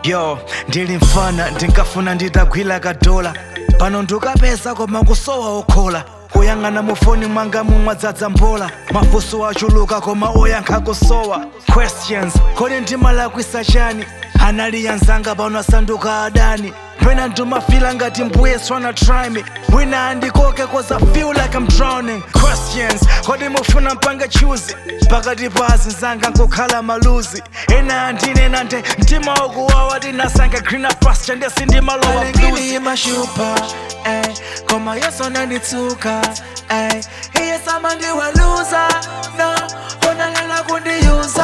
yo ndili mfana ndinkafuna nditagwira kadola pano ndikapeza koma kusowa okhola kuyang'ana mufoni mwanga mumwadzadza mbola mafunso achuluka koma oyankha kusowa questions kodi ndimalakwisa chani anali anzanga pano asanduka adani pena ndimafila ngati mbuye tryna try me wina andikoke cause I feel like I'm drowning questions kodi mufuna mpange chuzi pakati pa azinzanga nkukhala maluzi ena andinena nde mtima ukuwawa tinasange greener pasture ndesi ndimalowa blues alingili mashupa ey koma yeso nanditsuka ey iye sama ndiweluza no unalela kundiyuza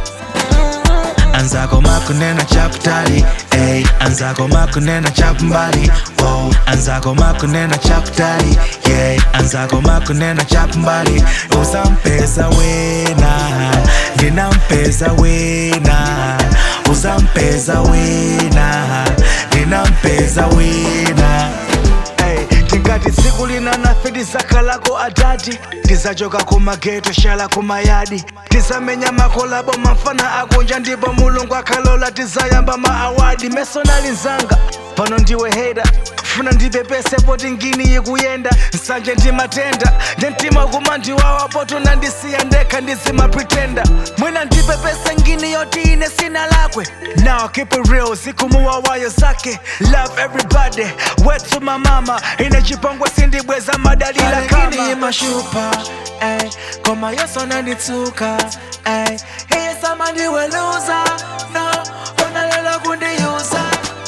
anzako makunena chakutali ey anzako makunena chakumbali oh anzako makunena chakutali yeah anzako makunena chakumbali usampeza wena ndinampeza wena usampeza wena ndinampeza wena Ey, tingati tsiku lina nafe tizakalako adati tizachoka kumageto shala kumayadi tizamenya makolabo mafana akunja ndipo mulungu akhalola tizayamba maawadi mesonali nzanga pano ndiwe heda funa ndipepese poti ngini ikuyenda nsanje ndimatenda nde mtima kuma ndiwawa poto nandisiya ndekha ndizimapretenda mwina ndipepese ngini yoti ine sina lakwe now keep it real zikumuwawayo zake love everybody wetu mamama ine chipongwe sindibweza madalila alingili kama mashupa ey koma yeso nanditsuka ey iye sama ndiweluza no unalela kundiyuza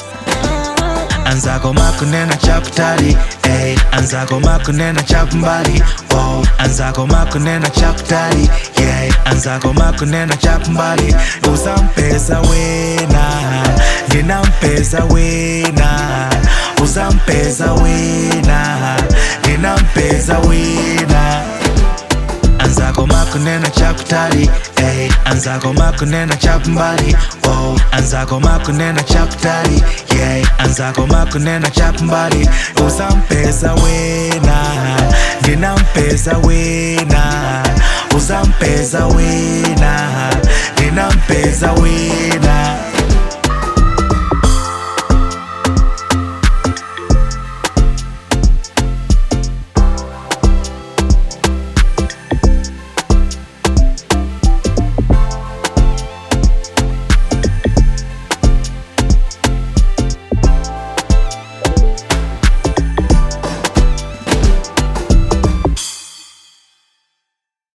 anzako makunena chakutali ey anzako makunena chakumbali oh anzako makunena chakutali yeah anzako makunena chakumbali usampeza wena ndinampeza wena usampeza wena ndinampeza wena anzako makunena chakutali ey anzako makunena chakumbali oh anzako makunena chakutali yeah anzako makunena chakumbali usampeza wena ndinampeza wena usampeza wena ndinampeza wena